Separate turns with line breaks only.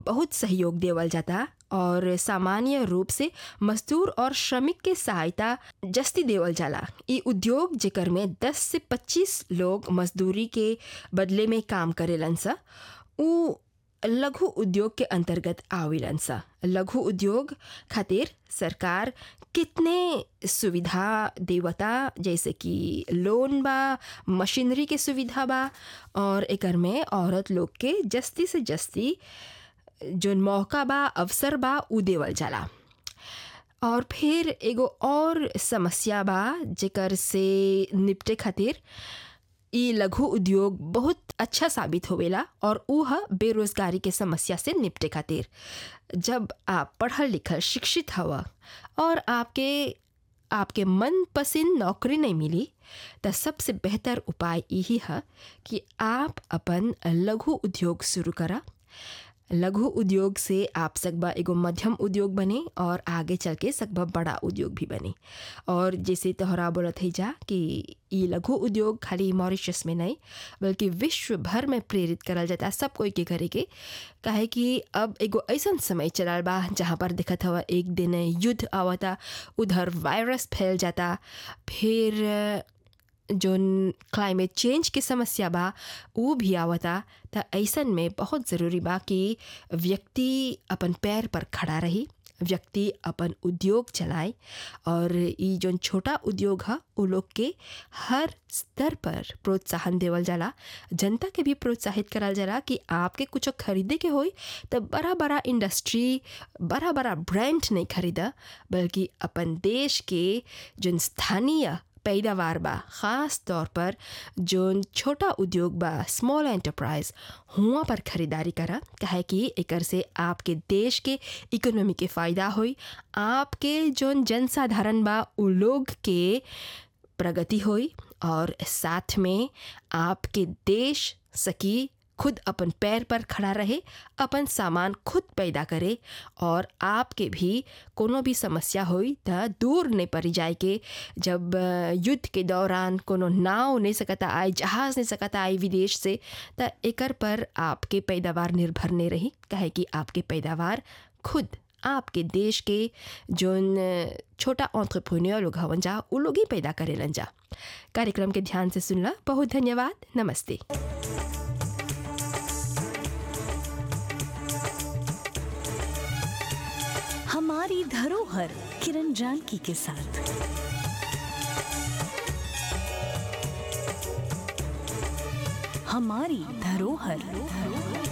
बहुत सहयोग देवल जाता और सामान्य रूप से मजदूर और श्रमिक के सहायता जस्ती देवल जाला ई उद्योग जेकर में 10 से 25 लोग मजदूरी के बदले में काम करेलन सा उ लघु उद्योग के अंतर्गत आवेलन सा लघु उद्योग खातिर सरकार कितने सुविधा देवता जैसे कि लोन बा मशीनरी के सुविधा बा और एकर में औरत लोग के जस्ती से जस्ती जोन मौका बा अवसर बा उ देवल जाला और फिर एगो और समस्या बा जेकर से निपटे खातिर ई लघु उद्योग बहुत अच्छा साबित होवेला और ऊ ह बेरोजगारी के समस्या से निपटे खातिर जब आप पढ़ल लिखल शिक्षित हवा और आपके आपके मन पसंद नौकरी नहीं मिली तो सबसे बेहतर उपाय यही है कि आप अपन लघु उद्योग शुरू करा लघु उद्योग से आप सकबा एगो मध्यम उद्योग बने और आगे चल के सकबा बड़ा उद्योग भी बने और जैसे तोहरा बोलत है जा कि ई लघु उद्योग खाली मॉरिशस में नहीं बल्कि विश्व भर में प्रेरित करल जाता सब कोई के करे के काहे कि अब एगो ऐसा समय चलल बा जहाँ पर दिखत हवा एक दिन युद्ध आवता उधर वायरस फैल जाता फिर जोन क्लाइमेट चेंज के समस्या बा वो भी आवता त ऐसन में बहुत ज़रूरी बा कि व्यक्ति अपन पैर पर खड़ा रही व्यक्ति अपन उद्योग चलाए और ई जोन छोटा उद्योग है उ लोग के हर स्तर पर प्रोत्साहन देवल जाला जनता के भी प्रोत्साहित करल जाला कि आपके कुछ खरीदे के होई तो बड़ा बड़ा इंडस्ट्री बड़ा बड़ा ब्रांड नहीं खरीदा बल्कि अपन देश के जोन स्थानीय पैदावार बा ख़ास तौर पर जोन छोटा उद्योग बा स्मॉल एंटरप्राइज हुआ पर खरीदारी करा काहे कि एकर से आपके देश के इकोनॉमी के फ़ायदा होई आपके जोन जनसाधारण बा उ लोग के प्रगति होई और साथ में आपके देश सकी खुद अपन पैर पर खड़ा रहे अपन सामान खुद पैदा करे और आपके भी कोनो भी समस्या होई त दूर नहीं पड़ी जाए के जब युद्ध के दौरान कोनो नाव नहीं सकता आए जहाज़ नहीं सकता आए विदेश से त एकर पर आपके पैदावार निर्भर नहीं रही कहे कि आपके पैदावार खुद आपके देश के जोन छोटा ऑन्ट्रप्रेन्योर लोग हवन जा उ लोग ही पैदा करेलन जा कार्यक्रम के ध्यान से सुनला बहुत धन्यवाद नमस्ते
हमारी धरोहर किरण जानकी के साथ हमारी धरोहर